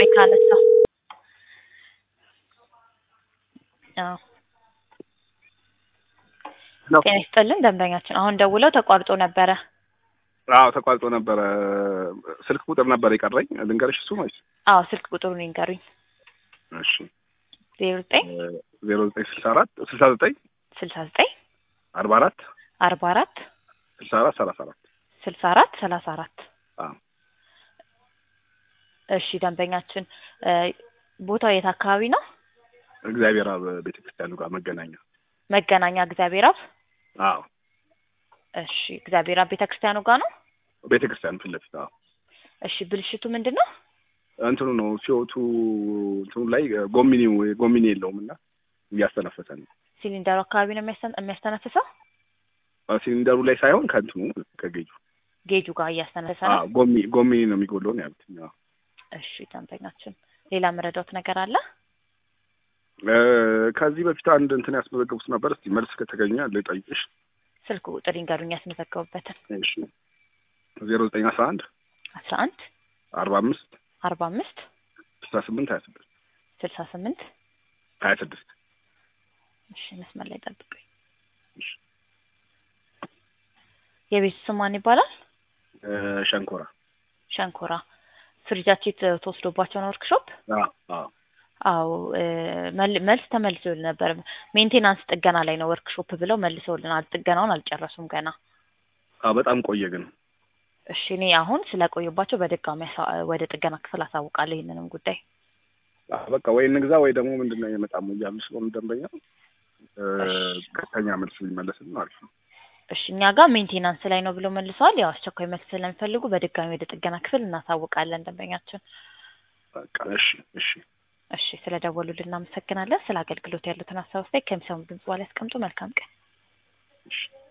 ቆይ ካነሳ አዎ ነው። ጤና ይስጥልን ደንበኛችን አሁን ደውለው ተቋርጦ ነበረ አዎ ተቋርጦ ነበረ። ስልክ ቁጥር ነበር የቀረኝ ልንገርሽ እሱ ማለት አዎ ስልክ ቁጥሩን ይንገሩኝ እሺ ዜሮ ዘጠኝ ዜሮ ዘጠኝ ስልሳ አራት ስልሳ ዘጠኝ ስልሳ ዘጠኝ አርባ አራት አርባ አራት ስልሳ አራት ሰላሳ አራት ስልሳ አራት ሰላሳ አራት አዎ እሺ ደንበኛችን እ ቦታው የት አካባቢ ነው እግዚአብሔር አብ ቤተ ክርስቲያኑ ጋር መገናኛ መገናኛ እግዚአብሔር አብ አዎ እሺ እግዚአብሔር አብ ቤተ ክርስቲያኑ ጋር ነው ቤተ ክርስቲያኑ ፊት ለፊት አዎ እሺ ብልሽቱ ምንድን ነው እንትኑ ነው ሲወቱ እንትኑ ላይ ጎሚኒው ጎሚኒ የለውም እና እያስተነፈሰ ነው ሲሊንደሩ አካባቢ ነው የሚያስተን- የሚያስተነፍሰው ሲሊንደሩ ላይ ሳይሆን ከእንትኑ ከጌጁ ጌጁ ጋር እያስተነፈሰ ነው አዎ ጎሚ ጎሚኒ ነው የሚጎለው ነው ያሉት አዎ እሺ ደንበኛችን ሌላ መረዳት ነገር አለ እ ከዚህ በፊት አንድ እንትን ያስመዘገቡት ነበር። እስቲ መልስ ከተገኘ ልጠይቅሽ። ስልክ ቁጥር ይንገሩኝ ያስመዘገቡበትን እሺ ዜሮ ዘጠኝ አስራ አንድ አስራ አንድ አርባ አምስት አርባ አምስት ስልሳ ስምንት ሀያ ስድስት ስልሳ ስምንት ሀያ ስድስት እሺ መስመር ላይ ጠብቁኝ እሺ። የቤቱ ስም ማን ይባላል እ ሸንኮራ ሸንኮራ ፍሪጃችን ተወስዶባቸው ነው ወርክሾፕ አዎ አዎ አዎ እ መል- መልስ ተመልሶልን ነበር ሜንቴናንስ ጥገና ላይ ነው ወርክሾፕ ብለው መልሰውልናል ጥገናውን አልጨረሱም ገና አዎ በጣም ቆየ ግን እሺ እኔ አሁን ስለቆዩባቸው በድጋሚ አሳ- ወደ ጥገና ክፍል አሳውቃለሁ ይህንንም ጉዳይ አዎ በቃ ወይ እንግዛ ወይ ደግሞ ምንድን ነው የመጣሙ እያሉ ስለሆነ ደንበኛ እ እሺ። ቀጥተኛ መልስ ሊመለስልን አሪፍ ነው። እሺ እኛ ጋር ሜንቴናንስ ላይ ነው ብለው መልሰዋል ያው አስቸኳይ መልስ ስለሚፈልጉ በድጋሚ ወደ ጥገና ክፍል እናሳውቃለን ደንበኛችን በቃ እሺ እሺ እሺ ስለ ደወሉልን እናመሰግናለን ስለ አገልግሎት ያሉትን ሀሳብ አስተያየት ከሚሰሙ ድምጽ በኋላ ያስቀምጡ መልካም ቀን እሺ